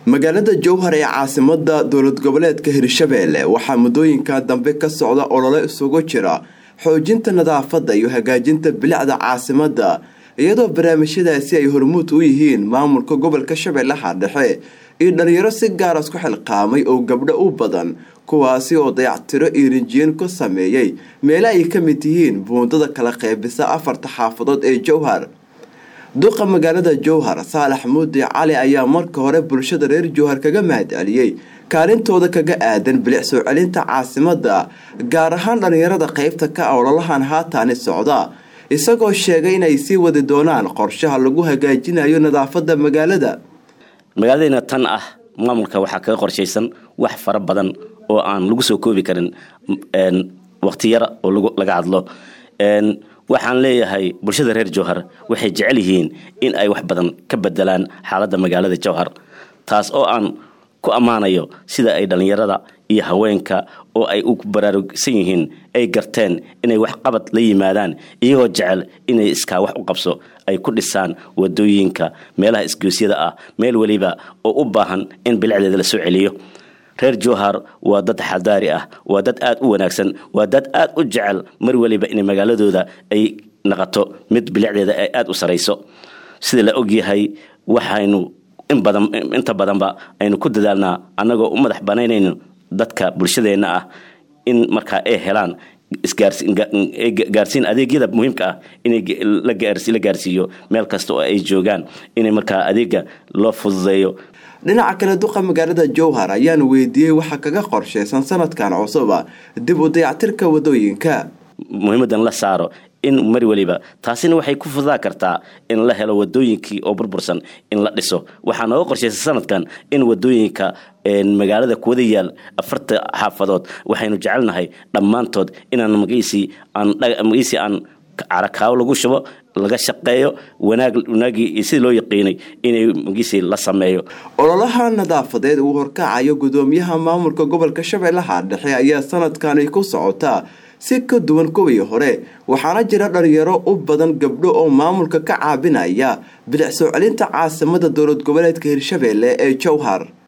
magaalada jowhar ee caasimada dowlad goboleedka hirshabeelle waxaa muddooyinka dambe ka socda olole isugu jira xoojinta nadaafadda iyo hagaajinta bilicda caasimada iyadoo barnaamijyadaasi ay hormuud u yihiin maamulka gobolka shabeellaha dhexe iyo dhalinyaro si gaar isku xilqaamay oo gabdho u badan kuwaasi oo dayactiro iyo rinjiyen ku sameeyey meele ay ka mid yihiin buundada kala qeybisa afarta xaafadood ee jowhar duqa magaalada jowhar saalax muudi cali ayaa marka hore bulshada reer jowhar kaga mahad celiyey kaalintooda kaga aadan bilic soo celinta caasimada gaar ahaan dhalinyarada qeybta ka ah ololahan haataani socda isagoo sheegay inay sii wadi doonaan qorshaha lagu hagaajinayo nadaafada magaalada magaaladeyna tan ah maamulka waxaa kaga qorshaysan wax fara badan oo aan lagu soo koobi karin waqti yara oo laga hadlo waxaan leeyahay bulshada reer jowhar waxay jecel yihiin in ay wax badan ka bedelaan xaaladda magaalada jowhar taas oo aan ku ammaanayo sida ay dhallinyarada iyo haweenka oo ay u baraarugsan yihiin ay garteen inay wax qabad la yimaadaan iyagoo jecel inay iskaa wax u qabso ay ku dhisaan wadooyinka meelaha isgoosyada ah meel weliba oo u baahan in bilicdeeda la soo celiyo reer jowhar waa dad xadaari ah waa dad aad u wanaagsan waa dad aad u jecel mar weliba inay magaaladooda ay naqato mid bilicdeeda ay aad u sarayso sida la ogyahay waxaynu inta badanba aynu ku dadaalnaa annagoo u madax banaynayno dadka bulshadeenna ah in markaa ay helaan gaarsiin adeegyada muhiimka ah in la gaarsiiyo meel kasta oo ay joogaan in markaa adeega loo fududeeyo dhinaca kale duqa magaalada jowhar ayaana weydiiyey waxa kaga qorshaysan sanadkan cusuba dib u dayactirka wadooyinka muhiimadan la saaro in mar weliba taasina waxay ku fududaa kartaa in la helo wadooyinkii oo burbursan in la dhiso waxaa nooga qorshaysan sanadkan in wadooyinka magaalada kuwada yaal afarta xaafadood waxaynu jecelnahay dhammaantood inaan magiisii aanmagiisii aan carakaawo lagu shubo laga shaqeeyo wanaagii iyo sidii loo yaqiinay inay magiisii la sameeyo ololaha nadaafadeed uu horkacayo gudoomiyaha maamulka gobolka shabeellaha dhexe ayaa sanadkani ku socotaa si ka duwan kuwii hore waxaana jira dhalinyaro u badan gabdho oo maamulka ka caabinaya bilic soo celinta caasimada dowlad goboleedka hirshabeelle ee jowhar